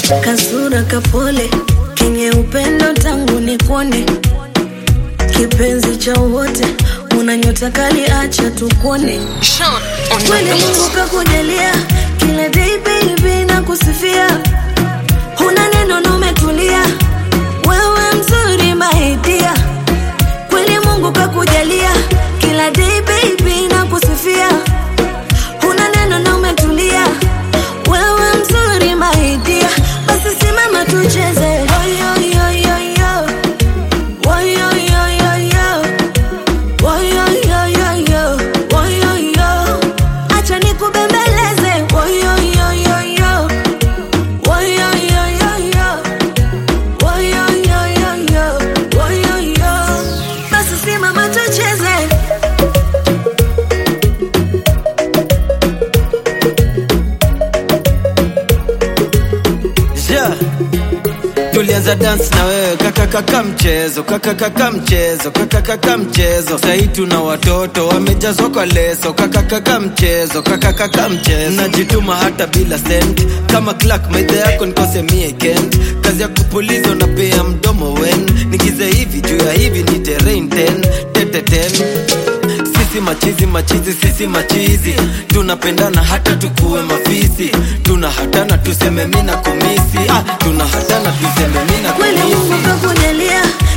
kasura kapole kenye upendo tangu nikuone kipenzi cha wote una nyota kali acha tukuone Sean on the kweli mungu beat. kakujalia kila day baby na kusifia huna neno na umetulia wewe mzuri maidia kweli mungu kakujalia kila day baby na kusifia huna neno na umetulia wewe mzuri maidia basi simama tucheze Oyoyoyoyo. Oyoyoyoyo. Oyoyoyoyo. Oyoyo. Acha nikubembeleze Oyoyoyoyo. Oyoyoyoyo. Oyoyoyoyo. Oyoyo. Basi simama tucheze yeah. tulianza dance na wewe kakakaka mchezo kakakaka mchezo kakakaka mchezo sahii tuna watoto wamejazwa kwa leso kakakaka mchezo kakakaka mchezo najituma hata bila sent kama clark maidha yako nikose mie kent kazi ya kupuliza unapea mdomo wen nigize hivi juu ya hivi ni terrain ten tete ten sisi machizi machizi sisi machizi tunapendana hata tukuwe mafisi tuna hatana tuseme mina kumisi ah, tuna hatana tuseme mina kweli mungu kumisi kakujalia